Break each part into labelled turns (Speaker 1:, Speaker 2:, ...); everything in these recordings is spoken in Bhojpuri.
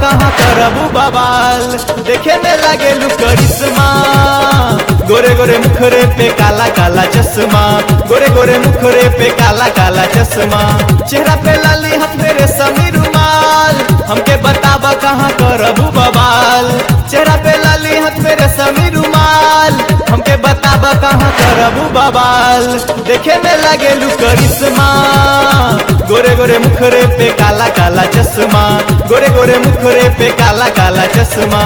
Speaker 1: कहाँ करबू बवाल देखे में लागे लू करिश्मा गोरे गोरे मुखरे पे काला काला चश्मा गोरे गोरे मुखरे पे काला काला चश्मा चेहरा पे लाली हाथ मेरे समी रुमाल हमके बताबा कहाँ करबू बवाल चेहरा पे लाली हाथ मेरे समी रुमाल हमके बताबा कहाँ करबू बवाल देखे में लागे लू करिश्मा गोरे गोरे मुखरे पे काला काला चश्मा गोरे गोरे मुखरे पे काला काला चश्मा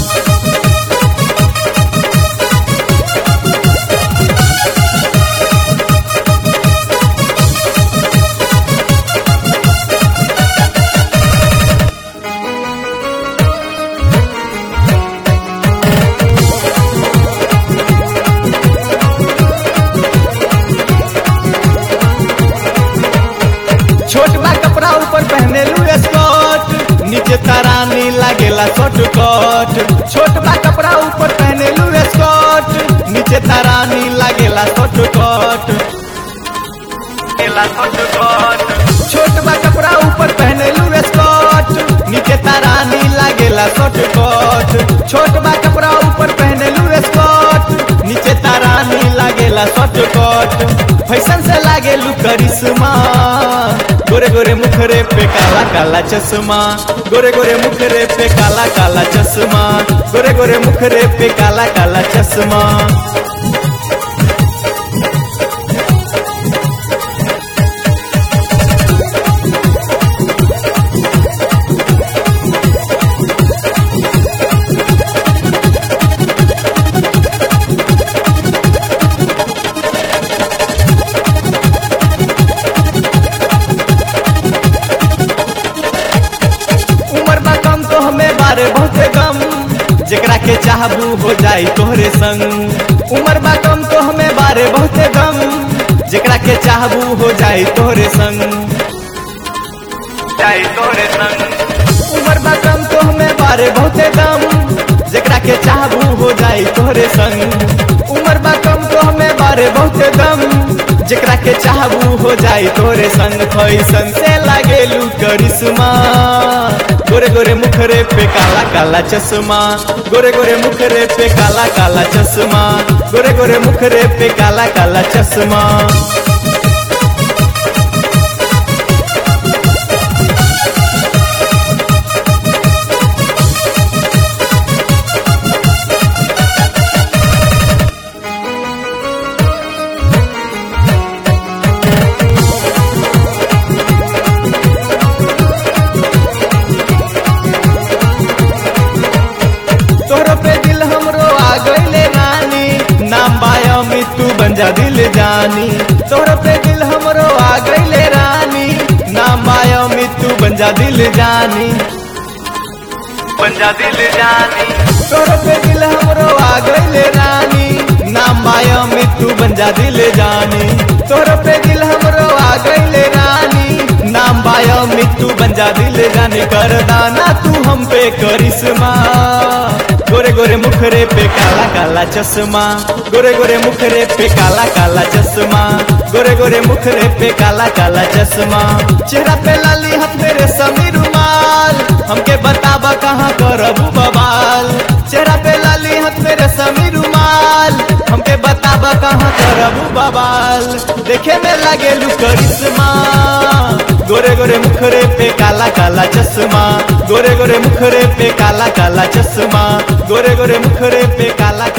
Speaker 1: छोट बा कपड़ा ऊपर पहने लू स्कर्ट नीचे तरानी लागेला शॉर्ट कट छोट बा कपड़ा ऊपर पहने लू स्कर्ट नीचे तरानी लागेला शॉर्ट कट छोट बा कपड़ा ऊपर पहने लू स्कर्ट नीचे तरानी लागेला शॉर्ट कट छोट बा कपड़ा ऊपर पहने लू स्कर्ट नीचे तरानी लागेला शॉर्ट कट फैशन से लागे लू करिश्मा गोरे गोरे मुखरे पे काला काला चश्मा गोरे गोरे मुखरे पे काला काला चश्मा गोरे गोरे मुखरे पे काला काला चश्मा उम्र बा कम तो हमें बारे बहुते गम जेकरा के चाहबू हो जाई तोहरे संग उम्र बा कम तो हमें बारे बहुते गम जेकरा के चाहबू हो जाई तोहरे संग जाई तोहरे संग उम्र बा कम तो हमें बारे बहुते गम जेकरा के चाहबू हो जाई तोहरे संग उम्र बा कम तो हमें बारे बहुते गम जेकरा के चाहबू हो जाई तोरे संग फैसन से लागेलू करिश्मा गोरे गोरे मुखरे पे काला काला चश्मा गोरे गोरे मुखरे पे काला काला चश्मा गोरे गोरे मुखरे पे काला काला चश्मा तोहरो पे दिल हमरो आ गईले रानी नाम बाया में तू बन जा दिल जानी तोहरो पे दिल हमरो आ गईले रानी नाम बाया में तू बन जा दिल जानी बन जा दिल जानी तोहरो पे दिल हमरो आ गईले रानी नाम बाया में तू बन जा दिल जानी तोहरो पे दिल हमरो आ गईले रानी नाम बाया में तू बन जा दिल जानी कर दाना तू हम पे करिश्मा गोरे गोरे मुखरे पे काला काला चश्मा गोरे गोरे मुखरे पे काला काला चश्मा गोरे गोरे मुखरे पे काला काला चश्मा चेहरा पे लाली हाथ मेरे समी रुमाल हमके बताबा कहाँ करबू बवाल चेहरा पे लाली हाथ मेरे समी रुमाल हमके बताबा कहाँ करबू बवाल देखे में लागे लू करिश्मा गोरे गोरे मुखरे पे काला काला चश्मा गोरे गोरे मुखरे पे काला काला चश्मा गोरे गोरे मुखरे पे काला